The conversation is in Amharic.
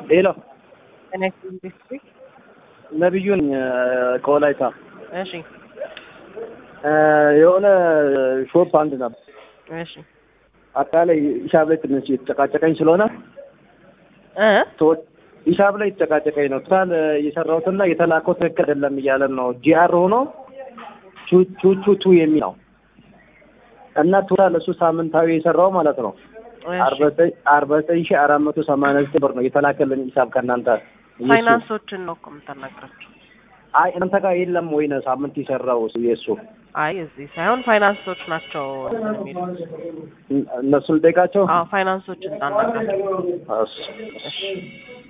ሄሎ ኔክስት ኢንዱስትሪ ነብዩ ነኝ ከወላይታ እሺ የሆነ ሾፕ አንድ ነበር እሺ አጠቃላይ ሂሳብ ላይ ትንሽ የተጨቃጨቀኝ ስለሆነ እ ሰዎች ሂሳብ ላይ የተጨቃጨቀኝ ነው። ቶታል የሰራሁትና የተላከው ትክክል አይደለም እያለን ነው። ጂአር ሆኖ ቹቹቱ የሚል ነው እና ቶታል እሱ ሳምንታዊ የሰራው ማለት ነው እሺ አርባ ዘጠኝ ሺህ አራት መቶ ሰማንያ ዘጠኝ ብር ነው የተላከልን ሂሳብ ከእናንተ የሱ። ፋይናንሶችን ነው እኮ የምታናግራቸው። አይ እናንተ ጋር የለም ወይ ነው ሳምንት የሰራው የእሱ አይ እዚህ ሳይሆን ፋይናንሶች ናቸው የሚሉት። እነሱን ልጠይቃቸው አዎ ፋይናንሶችን ታናግራቸው። እሺ እሺ